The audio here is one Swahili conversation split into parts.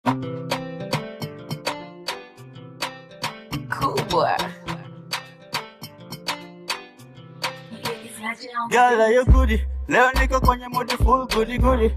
Cool boy. Girl, are you goody? Leo niko kwenye modi full goody goody.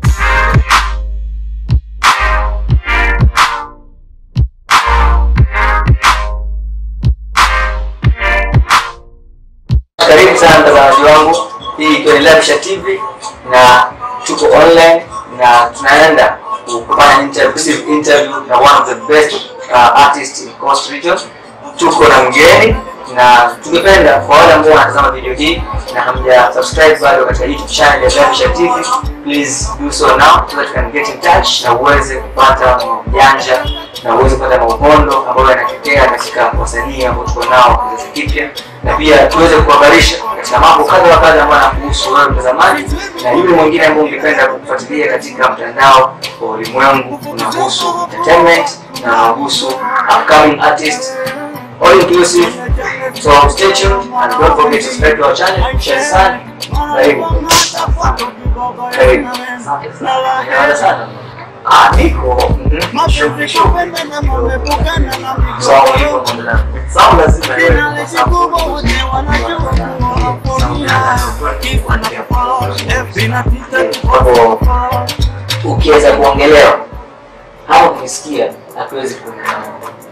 Karibu sana mtazamaji wangu, hii ikiwa ni Lavsha TV na tuko online na tunaenda kufanya interview, interview na one of the best uh, artists in Coast Region. Tuko na mgeni na tungependa kwa wale ambao wanatazama video hii na hamja subscribe bado katika YouTube channel ya Lavsha TV, please do so now so that you can get in touch na uweze kupata janja na uweze kupata maupondo ambayo yanatokea katika wasanii ambao tuko nao kizazi kipya, na pia tuweze kuhabarisha katika mambo kadha wa kadha ambayo yanakuhusu wewe mtazamaji na yule mwingine ambaye ungependa kufuatilia katika mtandao wa ulimwengu unahusu entertainment na unahusu upcoming artists all inclusive. So stay tuned and don't forget to subscribe to our channel. Share sana. Karibu. Karibu. Asante sana. Asante sana. Ah, niko mhm, shughuli shughuli. Sawa, niko kuendelea. Sawa, lazima iwe kwa sababu hapo ukiweza kuongelewa hapo ukisikia hatuwezi kuelewana.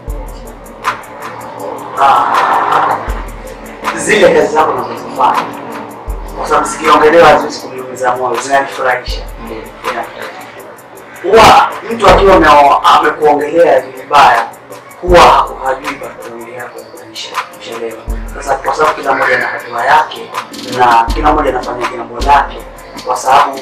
Ah, zile kazi zako unazozifanya kwa sababu zikiongelewa haziwezi kuniumiza moyo, zinanifurahisha. Yeah. Huwa mtu akiwa ame- amekuongelea vibaya huwa haku- hajui background yako ya maisha, ushaelewa? Sasa kwa sababu kila mmoja na hatua yake na kila mmoja anafanya jambo lake, kwa sababu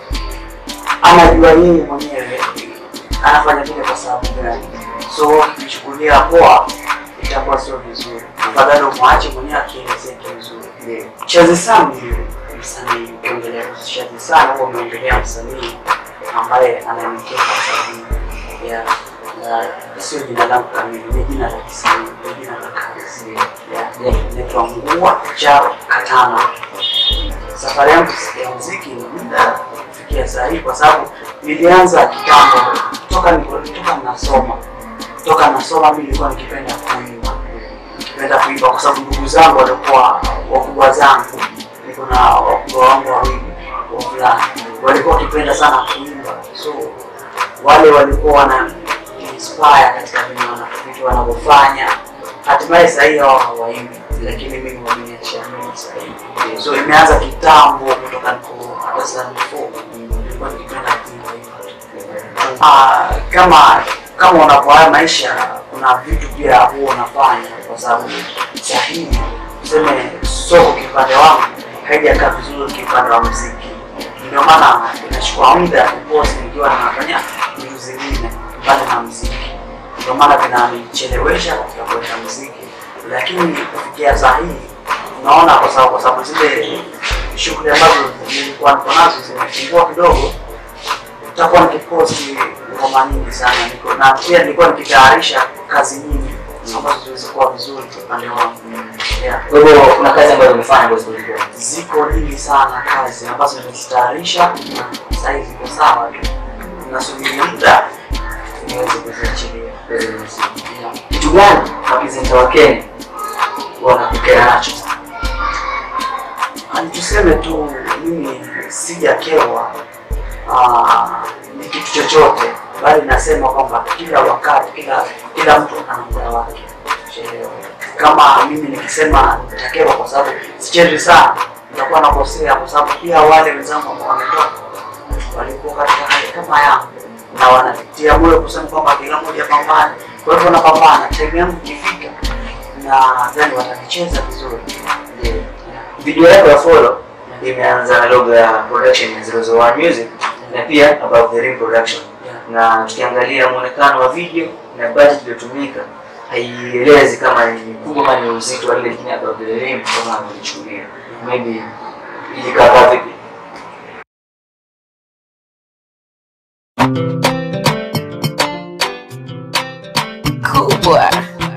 anajua yeye mwenyewe anafanya vile kwa sababu gani. So ukichukulia poa itakuwa sio vizuri, afadhali umwache mwenyewe akielezea vizuri. Chazi sana ni msanii, ukiongelea Chazi sana huwa umeongelea msanii ambaye anaelekea kwa ya ya- sio jina langu kamili, ni jina la kisanii, ni jina la kazi. Ya, Inaitwa Ngua Chao Katana. Safari yangu ya muziki ni muda kufikia saa hii, kwa sababu nilianza kitambo, toka niko- toka nasoma toka nasoma mimi nilikuwa nikipenda kuimba, nikipenda kuimba kwa sababu ndugu zangu walikuwa wakubwa zangu, niko na wakubwa wangu wawili wavulana, walikuwa wakipenda sana kuimba, so wale walikuwa wana inspire katika vile wana- vitu wanavyofanya. Hatimaye sasa hivi hao hawaimbi, lakini mimi wameniachia mimi sasa hivi. So imeanza kitambo kutoka niko darasa la four, nilikuwa nikipenda kuimba hivyo. Ah, kama kama unavyohaya maisha, kuna vitu pia huwa unafanya, kwa sababu sahihi tuseme soko kipande wangu haijakaa vizuri kipande wa muziki, ndio maana inachukua muda kuposti nikiwa nafanya vitu zingine mbali na muziki, ndio maana vinanichelewesha katika kuweka muziki, lakini kufikia saa hii unaona, kwa sababu kwa sababu zile shughuli ambazo nilikuwa niko nazo zimepungua kidogo nitakuwa nikiposti ngoma nyingi sana niko na pia nilikuwa nikitayarisha kazi nyingi ambazo ziweze kuwa vizuri kwa upande wangu yeah. Kwa hivyo kuna kazi ambayo umefanya ambazo zilikuwa Ziko nyingi sana kazi ambazo nimezitayarisha na sasa hivi ziko sawa tu, nasubiri muda niweze kuziachilia. Yeah. kitu gani mapresenta wa Kenya wanakukera nacho? Ani tuseme tu mimi sijakewa ah, ni kitu chochote, bali nasema kwamba kila wakati, kila kila mtu ana muda wake. Ushaelewa? Kama mimi nikisema nitakewa kwa sababu sichezi sana, nitakuwa nakosea, kwa sababu pia wale wenzangu ambao wametoka walikuwa katika hali kama yangu na wanatia moyo kusema kwamba kila mmoja pambane. Kwa hivyo napambana, time yangu ikifika, na nadhani watanicheza vizuri. Ndio. Video yako ya follow imeanza na logo ya production ya 001 Music na pia Above the Rim Production, na tukiangalia muonekano wa video na budget iliyotumika haielezi kama ni kubwa ama ni uzito wa ile lakini Above the Rim kama amelichukulia maybe ilikaa vipi? Cool boy.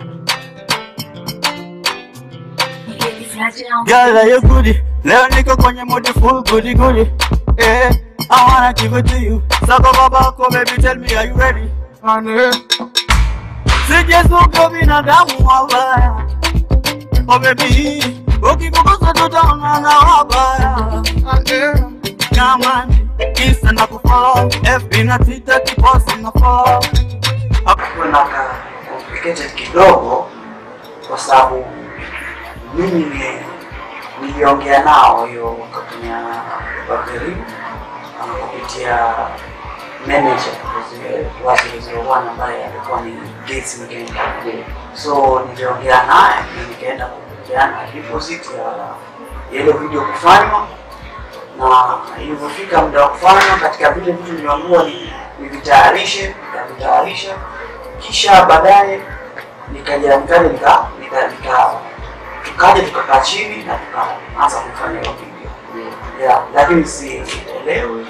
Girl, are you goody? Leo niko kwenye modi full goody goody. Eh, I wanna give it to you. Sako babako, baby, tell me, are you ready? Ane. Sijezuka binadamu wabaya Oh baby Ukikukosa tutaonana wabaya Ane. Jamani Kisa na kufollow FB na Twitter kiposi na follow kuna ka complicated kidogo kwa sababu mimi ni niliongea nao hiyo kampuni ya Bakeri uh, kupitia manager wa 001 ambaye alikuwa ni Gates Mgenda. So niliongea naye na nikaenda kupeana deposit ya ya ile video kufanywa na ilivyofika muda wa kufanywa, katika vile vitu niliambiwa ni nivitayarishe, nikavitayarisha, kisha baadaye nikaja nikaja nika nika nika tukaja tukakaa chini na tukaanza kufanya hiyo video yeah, lakini sielewi,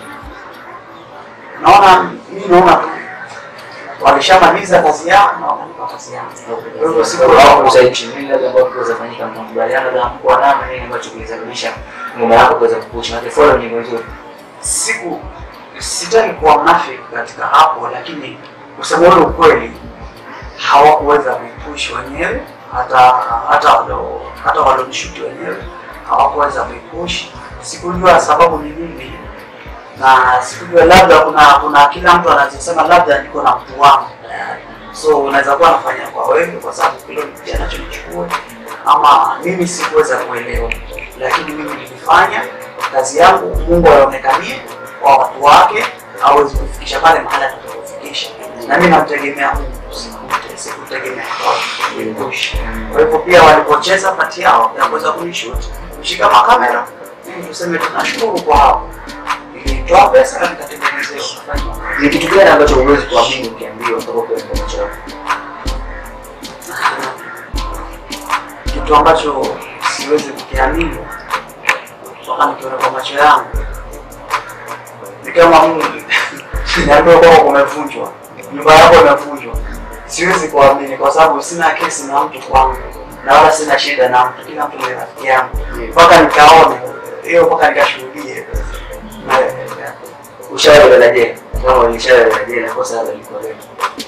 naona mi naona tu walishamaliza kazi yao na wanalipa kazi yao. Kwa hivyo siku siku sitaki kuwa mnafiki katika hapo, lakini kusema ule ukweli hawakuweza kuipush wenyewe, hata hata walo hata walonishuti wenyewe hawakuweza kuipush. Sikujua sababu ni nini, na sikujua, labda kuna kuna kila mtu anachosema, labda niko na mtu wangu tayari, so unaweza kuwa nafanya kwa wewe kwa sababu kilo ni anachonichukua, ama mimi sikuweza kuelewa, lakini mimi nilifanya kazi yangu, Mungu aonekanie kwa watu wake, awezi kufikisha pale mahali atakapofikisha, na mimi namtegemea Mungu, sikute- sikutegemea watu kuipush. Kwa hivyo pia walipocheza pati yao ya kuweza kunishoot kushika makamera, mimi tuseme tunashukuru kwa hapo, nilitoa pesa na nikatengenezewa kufanya Ni kitu gani ambacho huwezi kuamini ukiambiwa kutoka kwa macho yako? kitu ambacho siwezi kukiamini mpaka nikiona kwa macho yangu ni kama Mungu niambiwa kwamba kumevunjwa, nyumba yako imevunjwa. Siwezi kuamini kwa sababu sina kesi na mtu kwangu na wala sina shida na mtu, kila mtu ni rafiki yangu, mpaka nikaone hiyo, mpaka nikashuhudie Na- Ushawahi kulala jela? Kama ulishawahi kulala jela, kosa hilo liko leo.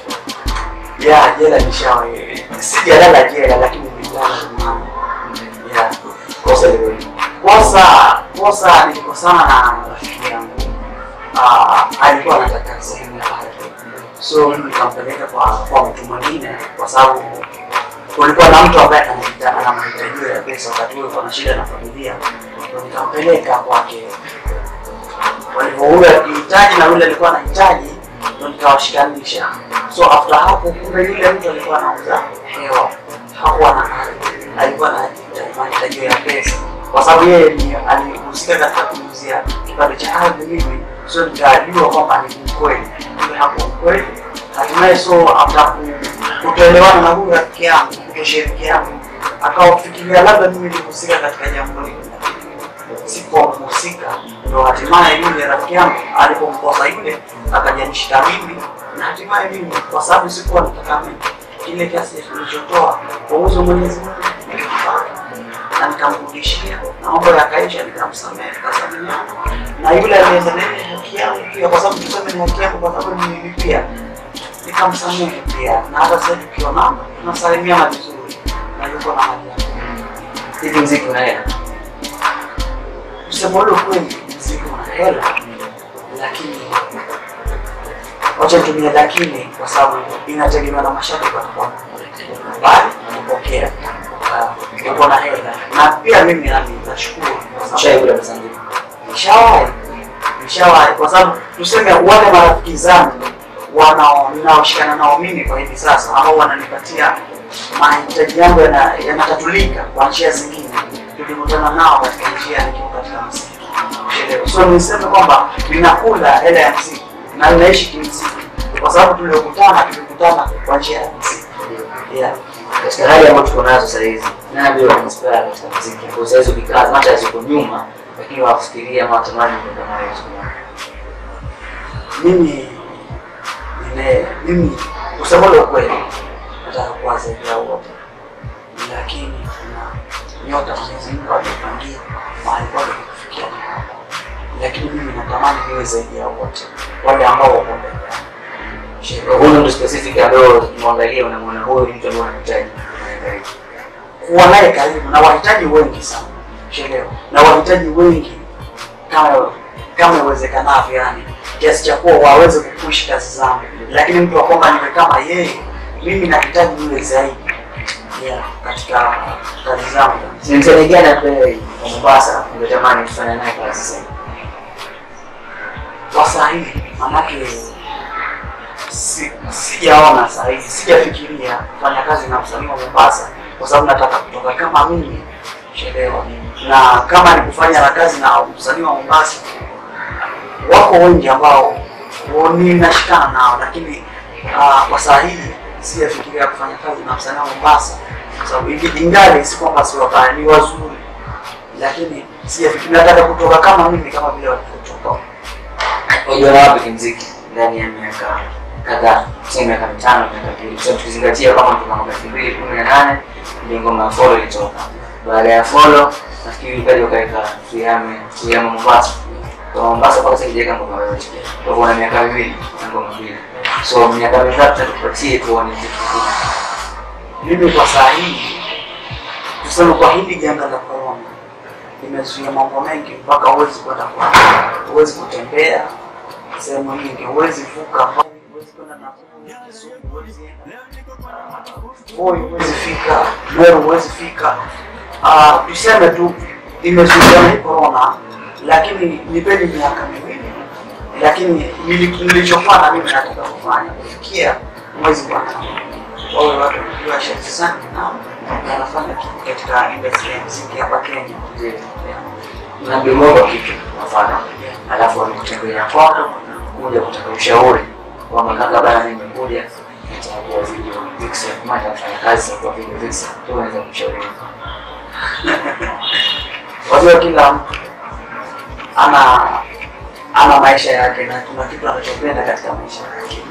ya jela nishawahi, sijalala jela lakini nililala rumani. ya Kosa liko leo. kosa kosa nilikosana na rafiki yangu Ah, alikuwa anataka sehemu ya ardhi so mimi nikampeleka kwa kwa mtu mwingine kwa sababu kulikuwa na mtu ambaye anahita- ana mahitaji ya pesa wakati huo ana shida na familia Ndio nikampeleka kwake walivyo huyo akihitaji na yule alikuwa anahitaji ndio nikawashikanisha so after hapo kumbe yule mtu alikuwa anauza hewa hakuwa na ardhi alikuwa na mahitaji ya pesa kwa sababu yeye ni alihusika katika kuuzia kipande cha ardhi mimi so nikajua kwamba ni mkweli kumbe hapo mkweli hatimaye so after ku- kutoelewana na huyu rafiki yangu kutoshirikiana akawafikiria labda mimi nilihusika katika jambo hili sikuwa mhusika, ndo hatimaye yule rafiki yangu alipomkosa yule akajanishika mimi, na hatimaye mimi kwa sababu sikuwa nataka mimi kile kiasi kilichotoa kwa uwezo wa Mwenyezi Mungu nikakipata na nikamrudishia, na mambo yakaisha, nikamsamehe, tukasameheana na yule aliendelea haki yangu pia, kwa sababu tuseme ni haki yangu, kwa sababu nililipia, nikamsamehe pia, na hata sasa tukionana tunasalimiana vizuri na yuko na hali yake. Hivi mziki unaenda? kusema ule ukweli, mziki una hela, lakini wacha nitumie lakini, kwa sababu inategemea na mashabiki watakuwa bali kupokea uko na hela, na pia mimi nami nashukuru kwa sababu Ushawahi kula pesa ngapi? nishawahi nishawahi, kwa sababu tuseme wale marafiki zangu wanao ninaoshikana nao mimi kwa hivi sasa, ambao wananipatia mahitaji yangu yana- yanatatulika kwa njia zingine, tulikutana nao katika njia nikiwa katika mziki Unaelewa? so niseme kwamba ninakula hela ya mziki na ninaishi kimziki, kwa sababu tuliokutana tulikutana kwa njia ya mziki yeah. Katika hali ambayo tuko nazo sasa hizi, nani ndio inspire katika muziki? Kwa sasa hizo vikaa hata ziko nyuma, lakini wafikiria ama watamani kwenda nayo siku moja. mimi nime mimi kusema ule ukweli nataka kuwa zaidi ya wote, lakini kuna nyota Mwenyezi Mungu amepangia mahali pake kufikia ni hapa, lakini mimi natamani niwe zaidi ya wote wale ambao wako mbele yangu. Kwa huyu mtu specific ambaye ukimwangalia unamwona huyu ni mtu ambaye unamhitaji. kuwa naye karibu na wahitaji wengi sana shelewa na wahitaji wengi kama kama iwezekanavyo yani kiasi cha kuwa waweze kupush kazi zangu lakini mtu wa kwamba niwe kama yeye mimi nahitaji yule zaidi yeah, katika kazi zangu Ni msanii gani ambaye wa Mombasa ungetamani kufanya naye kazi sasa? kwa sahihi manake si- sijaona sahihi sijafikiria kufanya kazi na msanii wa Mombasa kwa sababu nataka kutoka kama mimi chelewa na kama ni kufanya na kazi na msanii wa Mombasa wako wengi ambao ninashikana nao lakini uh, kwa sahihi sijafikiria kufanya kazi na msanii wa Mombasa kwa sababu ingi- ingali si kwamba si wabaya ni wazuri lakini sijafikiria nataka kutoka kama mimi kama vile walivyotoka Unajua wapi kimziki ndani ya miaka kadhaa, tuseme miaka mitano, miaka mbili, kwa sababu tukizingatia kama kwa mwaka elfu mbili kumi na nane ndio ngoma ya Follow ilitoka. Baada ya Follow nafikiri ukaja ukaweka Tuyame, Tuyame Mombasa. Kwa Mombasa mpaka sasa hijaweka ngoma yoyote. Kwa hivyo una miaka miwili na ngoma mbili. So miaka mitatu tupatie tuone kitu kikubwa. mimi kwa saa hii tuseme kwa hili janga la corona limezuia mambo mengi mpaka huwezi kwenda kwa huwezi kutembea sehemu nyingi huwezi vuka mbali, huwezi kwenda na Kisumu, huwezi enda, ah, Voi huwezi fika Meru huwezi fika Ah, tuseme tu imezuia hii corona lakini nipeni miaka miwili lakini nili- nilichofanya mimi nataka kufanya kufikia mwezi wa tano wawe watu wanajua sharti sana na wanafanya kitu katika industry ya muziki hapa Kenya. Ndio. Na mdomo kitu kwa mfano. Alafu wamekutembelea kwako kuja kutaka ushauri kwamba kaka bana mimi nimekuja nitakuwa video vixen kama nafanya kazi kwa video vixen tu unaweza kumshauri Wajua kila mtu ana ana maisha yake na kuna kitu anachopenda katika maisha yake.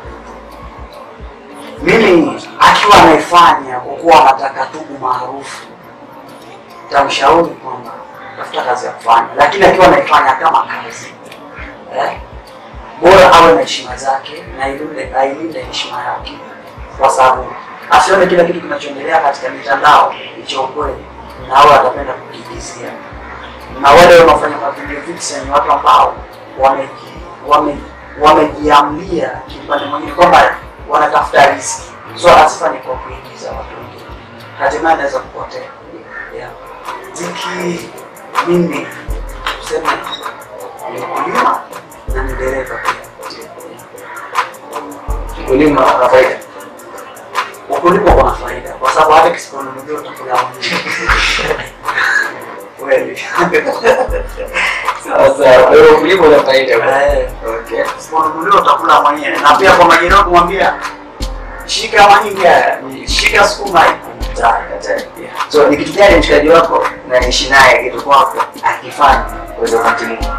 Mimi akiwa anaifanya kwa kuwa anataka tubu maarufu, tamshauri kwamba tafuta kazi ya kufanya, lakini akiwa anaifanya kama kazi eh, bora awe na heshima zake na ilinde ailinde heshima yake, kwa sababu asione kila kitu kinachoendelea katika mitandao ni cha ukweli, na awe atapenda kukiigizia. Na wale wanaofanya mavideo vixen ni watu ambao wameji- wame- wamejiamlia kipande mwingine kwamba wanatafuta riski, so asifanye kwa kuigiza watu wengine, hatimaye anaweza kupotea. Yeah. Ziki mimi tuseme ni mkulima na ni dereva pia. kulima na faida Ukulima uko na faida kwa sababu hata kisiponunuliwa utakula mwenyewe. Kweli. sasa wewe kulima una faida bwana. Eh, okay Kisiponunuliwa utakula mwenyewe, na pia kwa majirani kumwambia shika mahindi haya, shika sukuma hii. Hatari. so ni kitu gani mshikaji wako na niishi naye kitu kwako akifanya uweze kumtimu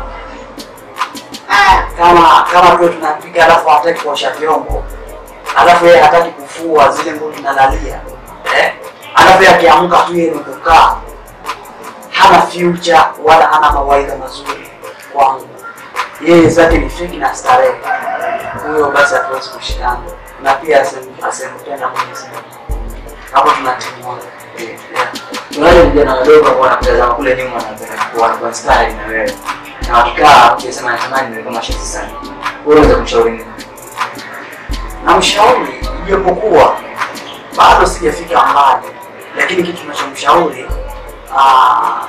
kama kama tu tunapika alafu hataki kuosha vyombo alafu yeye hataki kufua zile nguo tunalalia eh? alafu yeye akiamka tu yeye ni kukaa hana future wala hana mawaidha mazuri kwangu yeye zake ni fiki na starehe huyo basi hatuwezi kushikana na pia asem- asempenda mwenyezi mungu hapo tunatimua yeah. tunaje vijana wadogo ambao wanakutazama kule nyuma wanapenda kuwa kwa style na wewe na wakikaa ukisema natamani niwe kama Shazzy sana wewe unaweza kumshauri nini na mshauri ijapokuwa bado sijafika mbali, lakini kitu tunachomshauri ah,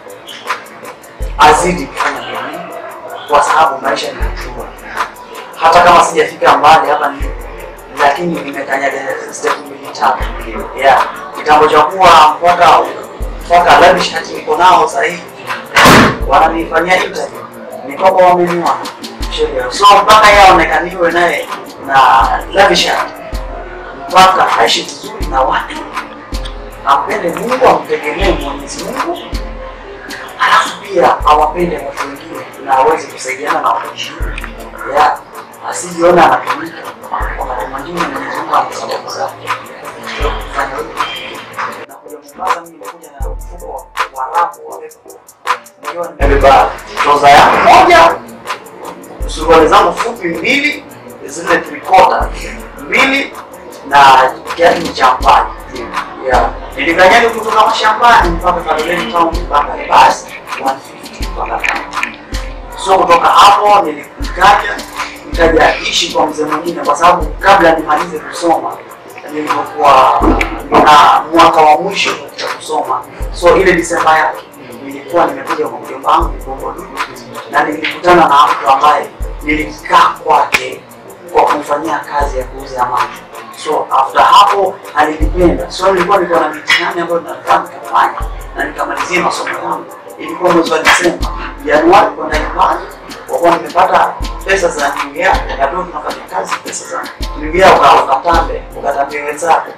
azidi kufanya bidii, kwa sababu maisha ni hatua. Hata kama sijafika mbali hapa ni lakini nimekanyaga step mbili tatu. Yeah, kitambo cha kuwa mpaka mpaka labda shati niko nao sasa hivi wananifanyia interview ni kwamba wameniona sheria, so mpaka yeye aonekaniwe naye na lavisha mpaka aishi vizuri na watu, ampende Mungu, amtegemee Mwenyezi Mungu, alafu pia awapende watu wengine na aweze kusaidiana na watu wengine, ya asijiona anatumika wakati mwingine. Mwenyezi Mungu ana sababu zake Ndio kufanya hivyo. Na kuja Mombasa, mimi nimekuja na mfuko wa rapu wa pepo nikiwa nimebeba troza yangu moja suruali zangu fupi mbili zile triko kota mbili na kiatu cha mpani yeah. Nilikanyaga kutoka mashambani mpaka Kaloleni town mpaka basi 150 mpaka town. So kutoka hapo nilikaja nikaja ishi kwa mzee mwingine, kwa sababu kabla nimalize kusoma nilipokuwa na mwaka wa mwisho katika kusoma, so ile Disemba yake nilikuwa nimekuja kwa mjomba wangu Bongo Dudu, na nilikutana na mtu ambaye nilikaa kwake kwa kumfanyia kazi ya kuuza maji. So after hapo alinipenda, so nilikuwa niko na mitihani ambayo nataka nikafanya na nikamalizia masomo yangu. Ilikuwa mwezi wa Disemba, Januari kwenda nyumbani, kwa kuwa nimepata pesa za nyingia, ndio tunafanya kazi pesa za nyingia, uka ukatambe ukatambe wenzako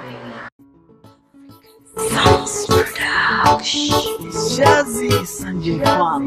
Shazi Sanjay Khan.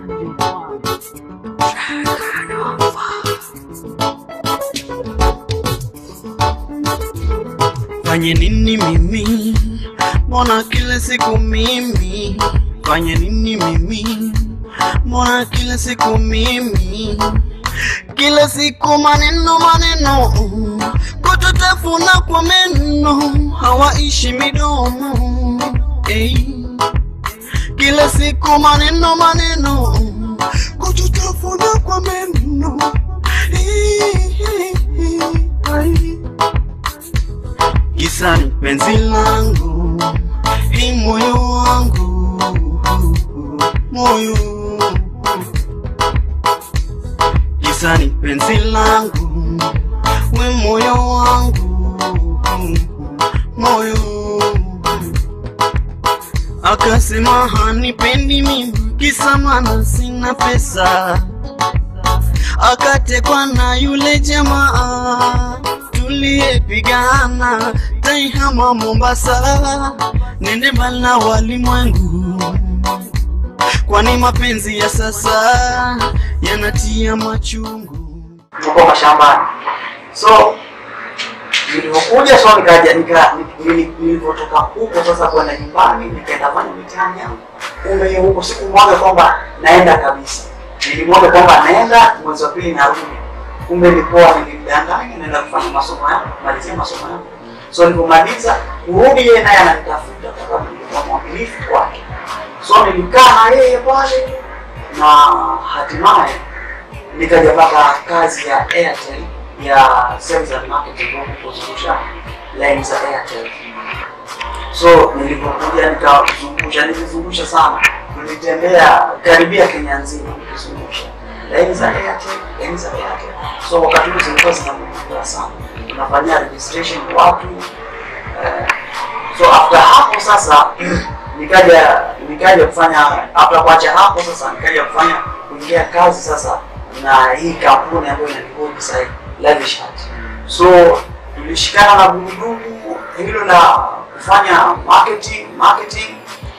Fanye nini mimi? Mbona kila siku mimi? Fanye nini mimi? Mbona kila siku mimi? Kila siku maneno maneno, kututafuna kwa meno, hawaishi midomo. Hey. Kila siku maneno maneno, kututafuna kwa meno. Hey. Kisa ni penzi langu, hii moyo wangu, moyo Kisa ni penzi langu, we moyo wangu, moyo Akasema hanipendi mimi, kisa maana sina pesa akatekwa na yule jamaa tuliyepigana taihama Mombasa, nende mbali na walimwengu, kwani mapenzi ya sasa yanatia machungu. tuko mashambani. So nilipokuja so nikaja nika nili- nilipotoka huko sasa kwenda nyumbani nikaenda fanya mitihani yangu. Kumbe hiyo huko sikumwaga kwamba naenda kabisa, nilimwaga kwamba naenda mwezi wa pili narudi. Kumbe nilikuwa nilimdanganya naenda kufanya masomo yangu, malizia masomo yangu. So nilipomaliza kurudi, yeye naye ananitafuta kwa sababu nilikuwa mwaminifu kwake. So nilikaa na yeye pale na hatimaye nikaja pata kazi ya Airtel ya sales and marketing huko kuzungusha line za Airtel. So nilipokuja nikazungusha, nilizungusha sana, nilitembea karibia Kenya nzima nikizungusha line za Airtel, line za Airtel. So wakati huo zilikuwa zinamuda sana, unafanyia registration watu eh, so after hapo sasa nikaja nikaja kufanya after kuacha hapo sasa nikaja kufanya kuingia kazi sasa na hii kampuni ambayo inanihodi sasa hivi, Lavish Art. So tulishikana na gurudumu hilo la kufanya marketing marketing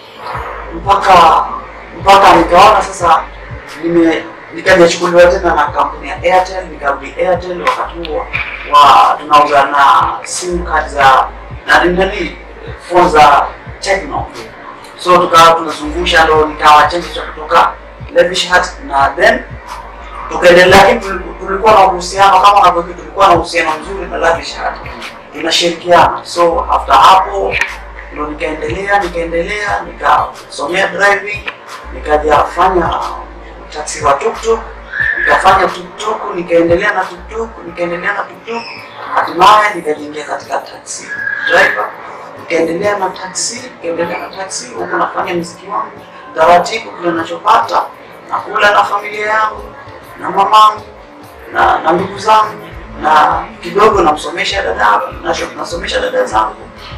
mpaka mpaka nikaona sasa nime nikajachukuliwa tena na kampuni ya Airtel, nikarudi Airtel. Wakati huo wa tunauza na sim card za na nani phone za Tecno, so tukawa tunazungusha, ndo nikawa chanzo cha kutoka Lavish Art na then tukaendelea, lakini tuli- tulikuwa na uhusiano kama unavyokuwa, tulikuwa na uhusiano mzuri na Lavish Art, tunashirikiana. So after hapo ndo nikaendelea nikaendelea nikasomea driving, nikaja fanya taxi wa tuktuk, nikafanya tuktuk, nikaendelea na tuktuk, nikaendelea na tuktuk, hatimaye nikajiingia katika taxi driver, nikaendelea na taxi, nikaendelea na taxi, huku nafanya mziki wangu taratibu, kile nachopata nakula na familia yangu na mamangu na na ndugu zangu na kidogo namsomesha dada nasho- nasomesha dada zangu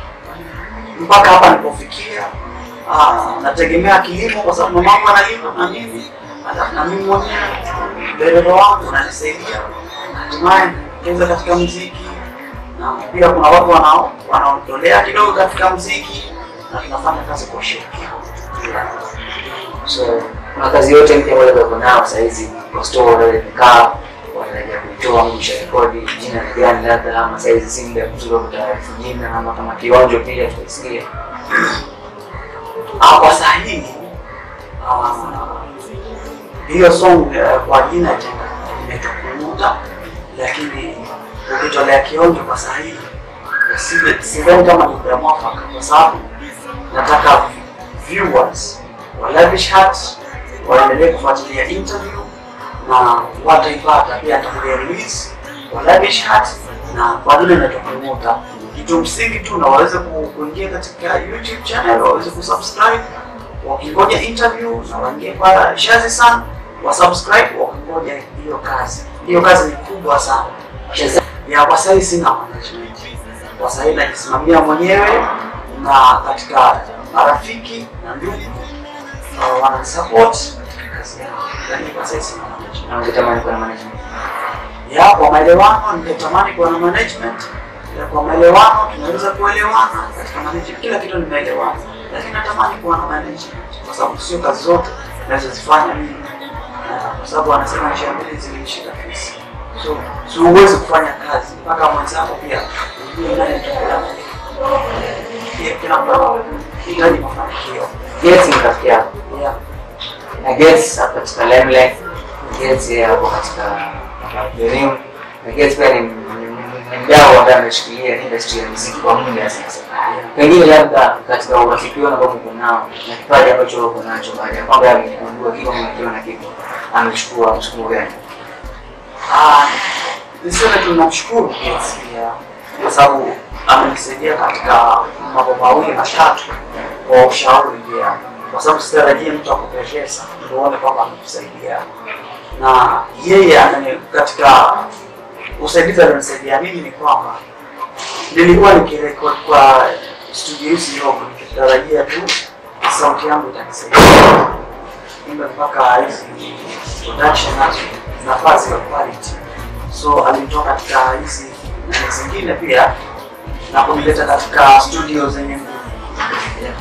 mpaka hapa nilipofikia. Ah, nategemea kilimo kwa sababu mamangu analima na mimi hata na mimi mwenyewe dereva wangu unanisaidia, hatimaye kucheza katika muziki, na pia kuna watu wanao wanaotolea kidogo katika muziki na tunafanya kazi kwa ushirikiano. So kuna kazi yote mpya ambayo bado nao saa hizi kwa store wale nikaa wanaendelea kuitoa mwisho rekodi jina ni gani labda ama saa hizi si muda mzuri wa kutaarifu jina ama kama kionjo pia tutasikia. Ah, kwa sahihi ah, hiyo song eh, kwa jina imetoka lakini kujitolea kionjo kwa saa hii si- sidhani kama ni muda mwafaka, kwa sababu nataka viewers wa Lavish Heart waendelee kufuatilia interview na wataipata pia atakuja release wa Lavish Heart na bado inaitwa promoter. Kitu msingi tu na waweze ku- kuingia katika YouTube channel, waweze kusubscribe wakingoja interview na waingie kwa Shazi sana wa subscribe wakingoja hiyo kazi. Hiyo kazi ni kubwa sana ya kwa sasa sina management. Kwa sasa najisimamia mwenyewe na katika marafiki na ndugu uh, wananisupport katika kazi yangu. Yaani kwa sasa sina management. Na ungetamani kuwa na management. Ya kwa maelewano ningetamani kuwa na management. Ya kwa maelewano tunaweza kuelewana katika management. Kila kitu ni maelewano. Lakini natamani kuwa na management kwa sababu sio kazi zote ninazozifanya mimi. Na kwa sababu wanasema njia mbili zilimshika fisi. So, so huwezi kufanya kazi mpaka mwenzako pia ujue nani atakula. Pia kila mtu anahitaji mafanikio. Gates ni rafiki yako. Yeah. Na Gates hapo katika Limelight. Gates yeye hapo katika Dream. Na Gates pia ni ni- ni mdau ambaye ameshikilia industry ya muziki kwa muda sasa. Pengine labda katika urafiki wenu ambao mko nao na kipaji ambacho uko nacho baada ya kwamba amegundua kiko mmekiwa na kiko amechukua msukumo gani? Ah, niseme tunamshukuru Gates pia kwa sababu amenisaidia katika mambo mawili matatu kwa ushauri pia, kwa sababu sitarajia mtu akupe pesa ndio uone kwamba amekusaidia, na yeye anani katika usaidizi alionisaidia mimi ni kwamba nilikuwa nikirekod kwa studio hizi ndogo nikitarajia tu sauti yangu itanisaidia imbe mpaka hizi production nazo nafasi ya quality so alinitoa katika hizi nani zingine pia na kunileta katika studio zenye nguvu. Yeah.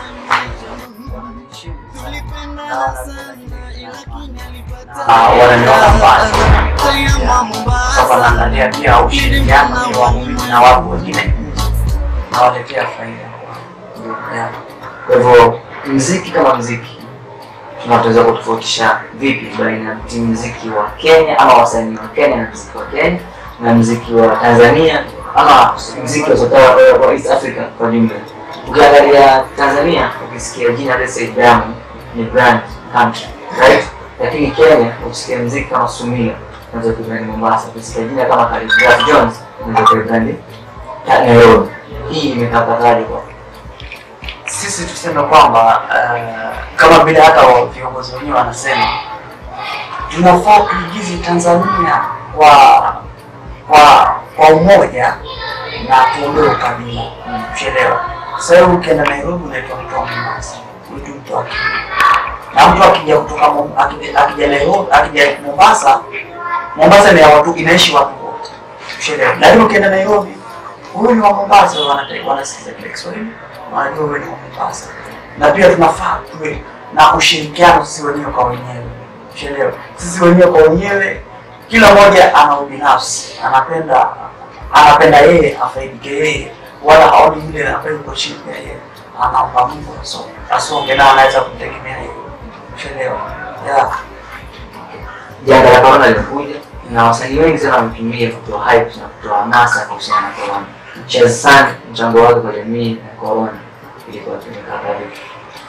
Ah, wananiona mbali sasa naangalia pia ushirikiano wa mimi na watu wengine nawaletea faida yeah. Kwa hivyo mziki kama mziki tunaweza kutofautisha vipi baina ya timu mziki wa Kenya ama wasanii wa Kenya na mziki wa Kenya na mziki wa Tanzania ama mziki wa South Africa wa East Africa kwa jumla. Ukiangalia Tanzania ukisikia jina let's say Diamond ni brand country right, lakini Kenya ukisikia mziki kama Sumila unaweza kubrand Mombasa, ukisikia jina kama Khaligraph Jones unaweza kubrand Nairobi. Hii imekapataje kwa sisi tuseme kwamba uh, kama vile hata wa- viongozi wenyewe wanasema tunafaa tuigize Tanzania kwa kwa kwa umoja na tuondoe ukabila. Umeelewa? Sasa wewe ukienda Nairobi unaitwa mtu wa Mombasa, unaitwa mtu wa Kenya. Na mtu akija kutoka Mom- akija, akija Nairobi, akija Mombasa, Mombasa ni ya watu inaishi watu wote. Umeelewa? Lakini ukienda Nairobi, huyu ni wa Mombasa, wanata- wanasikiza kile Kiswahili, wanajua wewe ni wa Mombasa. Na pia tunafaa tuwe na ushirikiano sisi wenyewe kwa wenyewe. Umeelewa? Sisi wenyewe kwa wenyewe kila mmoja ana ubinafsi, anapenda anapenda yeye afaidike yeye, wala haoni yule ambaye yuko chini ya yeye, anaomba Mungu aso- asonge na anaweza kumtegemea yeye. Umeelewa? Yeah. janga la corona limekuja na wasanii wengi sana wametumia kutoa hype na kutoa nasa kuhusiana na corona. Shazam mchango wake kwa jamii na corona ilikuwa tumekata vipi?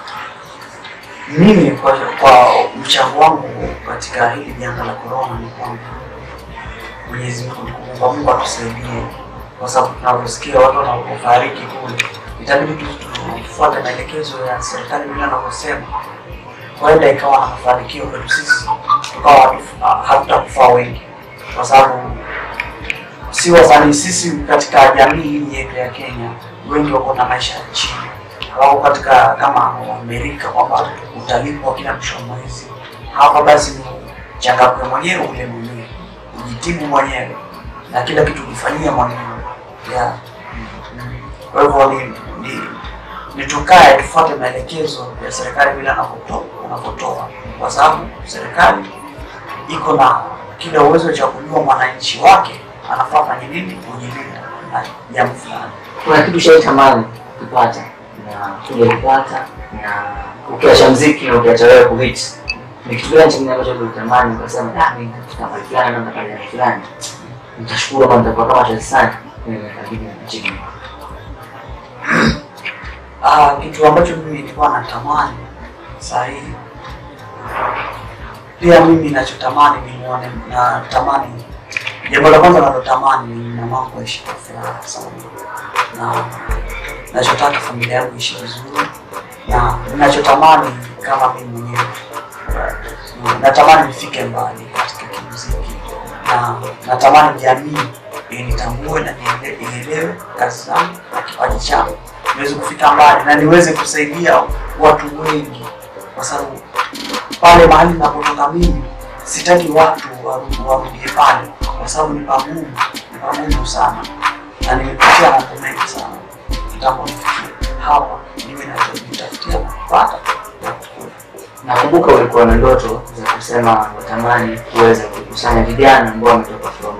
Mimi kwa, kwa mchango wangu katika hili janga la corona ni kwamba Mwenyezi Mungu ni kuomba Mungu atusaidie, kwa sababu tunavyosikia watu wanapofariki kule, itabidi tu tufuate maelekezo ya serikali vile anavyosema, huenda ikawa na mafanikio kwetu sisi, tukawa hatu- hatutakufa wengi, kwa sababu si wasanii sisi katika jamii hii yetu ya Kenya, wengi wako na maisha ya chini au katika kama Amerika kwamba utalipwa kila mwisho wa mwezi. Hapa basi ni changamke mwenyewe, ule mwenyewe, ujitibu mwenyewe na kila kitu kifanyia mwenyewe yeah. Kwa hivyo ni, ni, ni tukae tufuate maelekezo ya serikali vile anapotoa anapotoa, kwa sababu serikali iko na kila uwezo cha kujua mwananchi wake anafaa fanye nini kujilinda na jambo fulani. Kuna kitu shaitamani kupata na kuja kupata na ukiacha mziki na ukiacha wewe kuhit, ni kitu gani chingine ambacho ulitamani ukasema, ah, mimi nitafika mahali fulani na nitafanya mahali fulani, nitashukuru kama nitakuwa kama Chelsea nimekabidhi nchini. Ah, kitu ambacho mimi nilikuwa natamani saa hii pia mimi nachotamani nimuone, natamani jambo la kwanza nalotamani ni mamangu aishi kwa furaha sana, na nachotaka familia yangu ishi vizuri, na nachotamani kama mimi mwenyewe natamani nifike mbali katika kimuziki, na natamani jamii initambue na niele- ielewe kazi zangu na kipaji changu niweze kufika mbali na niweze kusaidia watu wengi, kwa sababu pale mahali napotoka mimi sitaki watu waru- warudie pale, kwa sababu ni pagumu, ni pagumu sana, na nimepitia mambo mengi sana kitambo nifikie hapa, niwe najitafutia na kupata na kukula. Nakumbuka ulikuwa na ndoto za kusema unatamani kuweza kukusanya vijana ambao wametoka from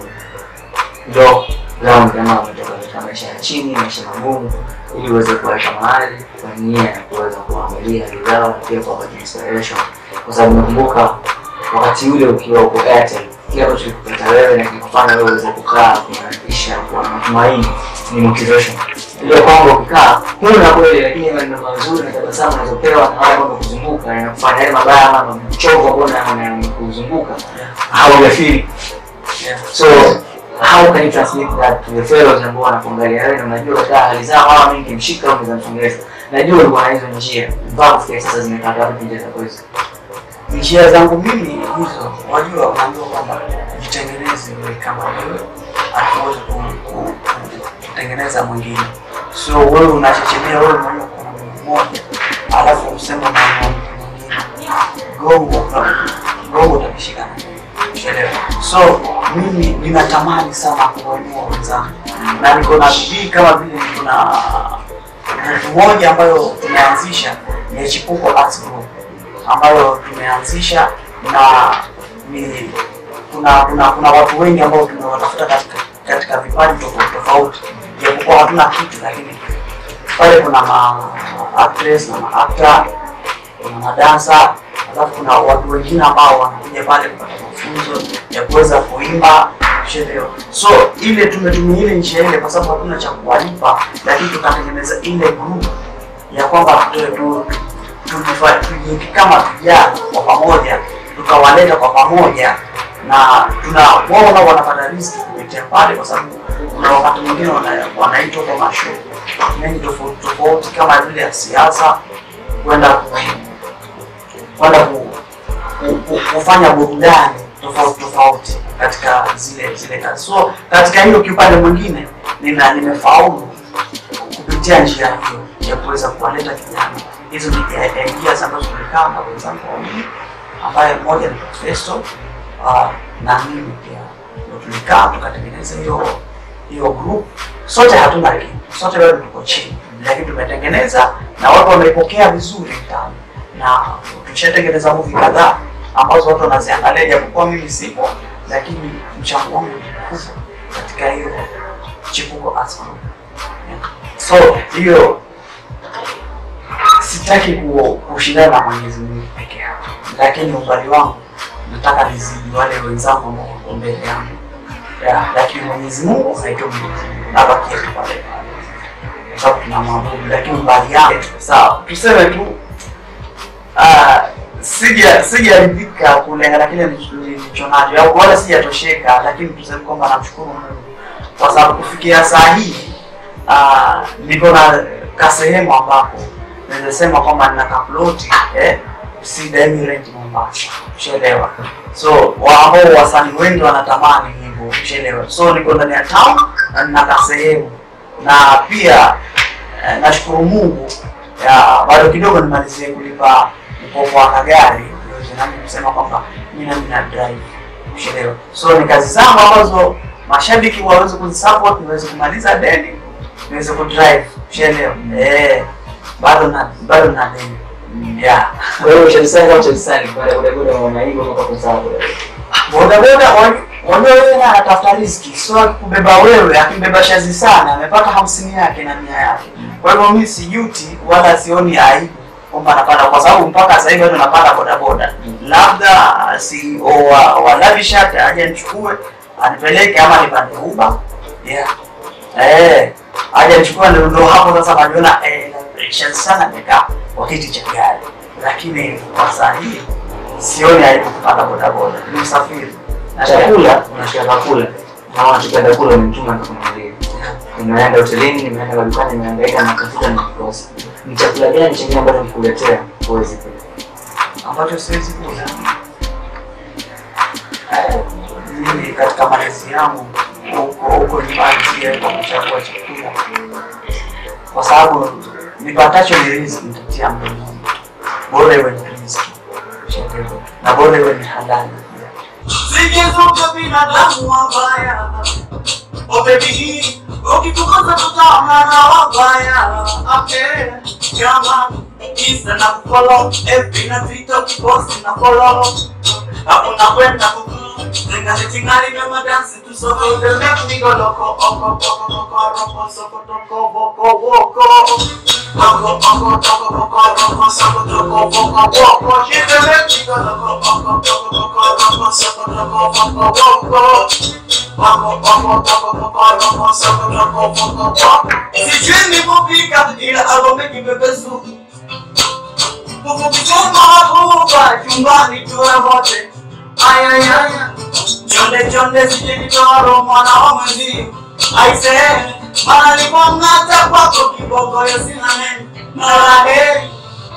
low ground ama wametoka katika maisha ya chini, maisha magumu, ili uweze kuweka mahali kwa nia ya kuweza kuangalia hali zao na pia kuwapata inspiration, kwa sababu nakumbuka wakati ule ukiwa uko Airtel, kile ambacho kilikupata wewe na kilikufanya wewe uweze kukaa kuimarisha kuwa na matumaini ni motivation. Ile kwamba ukikaa huna kweli, lakini maneno mazuri na tabasamu unazopewa na wale ambao wamekuzunguka yanakufanya yale mabaya ama mchovu ambao yanakuzunguka haujafeel. Yeah. So how can you transmit that to the fellows ambao wanakuangalia wewe na unajua katika hali zao hawa mingi mshika au unaweza msongeza. Najua ulikuwa na hizo njia mpaka kufikia sasa zimekata wapi njia zako hizo. njia zangu mimi hizo, wajua, unaambiwa kwamba jitengeneze wewe kama wewe, hatuwezi ku- ku- ku- kutengeneza mwingine. So wewe unachechemea wewe mwenyewe kuna mtu mmoja, alafu useme na mtu mwingine, gongo gongo utakishika na mimi. Unaelewa? So mimi ninatamani sana kuwainua wenzangu na niko na bidii kama vile niko na grupu moja ambayo tumeanzisha ni Chipuko Arts Group ambayo tumeanzisha na ni kuna kuna kuna watu wengi ambao tumewatafuta katika, katika vipaji tofauti tofauti, japokuwa hatuna kitu, lakini pale kuna ma actress na ma actor, kuna madansa, alafu kuna watu wengine ambao wanakuja pale kupata mafunzo ya kuweza kuimba kuchelewa. So ile tumetumia ile njia ile kwa sababu hatuna cha kuwalipa, lakini tukatengeneza ile group ya kwamba tu- tu- tukifa- tuji- kama vijana kwa pamoja tukawaleta kwa pamoja na tuna wao nao wanapata riski kupitia pale, kwa sababu kuna wakati mwingine wana- wanaitwa kwa masho mengi tofauti tofauti kama vile ya siasa kwenda ku- kwenda ku, ku, ku, kufanya burudani tofauti tofauti katika zile zile kazi. So katika hiyo kiupande mwingine nina nimefaulu kupitia njia hiyo ya kuweza kuwaleta vijana. Hizo ni ideas ambazo tulikaa na wenzangu wawili, ambaye mmoja ni Festo uh, na mimi pia ndio tulikaa tukatengeneza hiyo hiyo group. Sote hatuna elimu, sote bado tuko chini, lakini tumetengeneza na watu wamepokea vizuri mtaani, na tushatengeneza movie kadhaa ambazo watu wanaziangalia, japokuwa mimi sipo, lakini mchango wangu ni mkubwa katika hiyo Chipuko Arts Group. Yeah. So hiyo sitaki ku- kushindana na Mwenyezi Mungu peke yake, lakini umbali wangu nataka nizidi wale wenzangu ambao wako mbele yangu, Yeah, lakini Mwenyezi Mungu haitoi Mwenyezi Mungu, nabakia tu pale pale kwa sababu tunamwabudu, lakini umbali yangu sawa, tuseme tu ah, sija sijaridhika kulingana na kile nilicho nacho au wala sijatosheka, lakini tuseme kwamba namshukuru Mungu kwa sababu kufikia saa hii ah, niko na kasehemu ambapo naweza sema kwamba nina kaploti eh, sidai rent Mombasa, ushaelewa. So wa- ambao wasanii wengi wanatamani hivyo, ushaelewa. So niko ndani ya town na nina kasehemu na pia eh, nashukuru Mungu ya bado kidogo nimalizie kulipa mkopo wa kagari niweze nami kusema kwamba mimi nami na drive ushaelewa. So ni kazi zangu ambazo mashabiki waweze kuzisupport niweze kumaliza deni niweze kudrive ushaelewa. Eh, bado na bado na deni yeah. Kwa hiyo Chelsea kama Chelsea baada ya bodaboda waona hivyo mpaka kusahau. bodaboda wajua wewe na anatafuta riziki, sio kubeba wewe, akimbeba shazi sana amepata hamsini yake na mia yake. Kwa hivyo mimi sijuti wala sioni aibu kwamba napanda, kwa sababu mpaka sasa hivi bado napanda bodaboda. Labda CEO wa, wa Lavishat aje nichukue anipeleke ama nipande uba yeah. Eh, aje nichukua ndo ndo hapo sasa najiona eh, na pressure sana nimekaa kwa kiti cha gari, lakini kwa saa hii sioni aibu kupanda bodaboda, ni usafiri na chakula unashika chakula na unachopenda kula umemtuma kununulia nimeenda hotelini nimeenda madukani nimehangaika na tafuta na kikosa ni chakula gani chengine ambacho nikuletea huwezi kula ambacho siwezi kula. Eh, Mimi katika malezi yangu huko huko nyumbani sijaweza kuchagua chakula, kwa sababu nipatacho ni riziki, nitatia mdomoni, bora iwe ni riziki Ushaelewa? na bora iwe ni halali pia. Sikizuka binadamu wabaya Oh baby, ukitukosa tutaona na wabaya Okay, kama Insta na kufollow FB na Twitter ukiposti na follow Hapo nakwenda kuku Zingali tingali mema dansi tu soko Make me go loco Oko, oko, oko, roko, soko, toko, woko, woko Oko, oko, toko, woko, roko, soko, toko, woko, woko She dey make me go loco Oko, oko, oko, roko, soko, toko, woko, woko Wako, wako, wako, wako, wako, soko, toko, woko, woko Sijui nilipofika ila alome kipepesu Kukupichoma hakuba chumbani tuwe wote Ayayaya Chonde chonde sijinitoro mwana wa mwenzio Aise Mana nipong'ata kwako kiboko yo sina neno Maraheri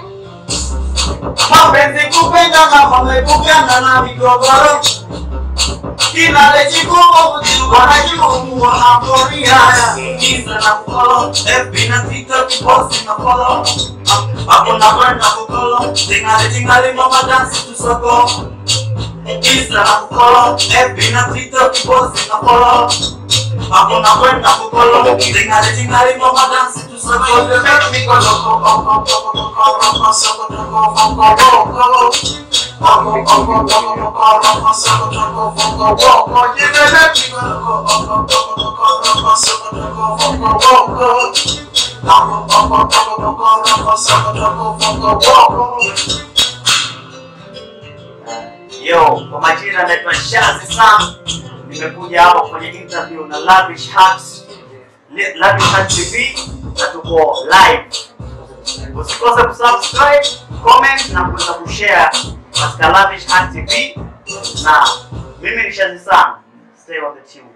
Mapenzi kupenda na mamepukana na migogoro Kinale chikumu wanajimumu wanapori haya Insta na kukolo FB na Twitter kiposti na follow Hapo na kwenda kukolo Tingale tingale mama dansi tusoko Insta na kukolo FB na Twitter kiposti na follow Hapo na kwenda kukolo Tingale tingale mama dansi tusoko You make me go loco Oko oko oko oko soko toko oko oko Oko oko oko oko oko soko toko oko oko You make me go loco Oko oko oko oko soko toko oko oko Oko oko oko oko oko soko toko oko oko Yo, kwa majina naitwa Shazi Sam. Nimekuja hapa kwenye interview na Lavish Hats, Li- Lavish Hats TV na tuko live. Usikose kusubscribe, comment na kuweza kushare katika Lavish Hats TV na mimi ni Shazi Sam. Stay on the tune.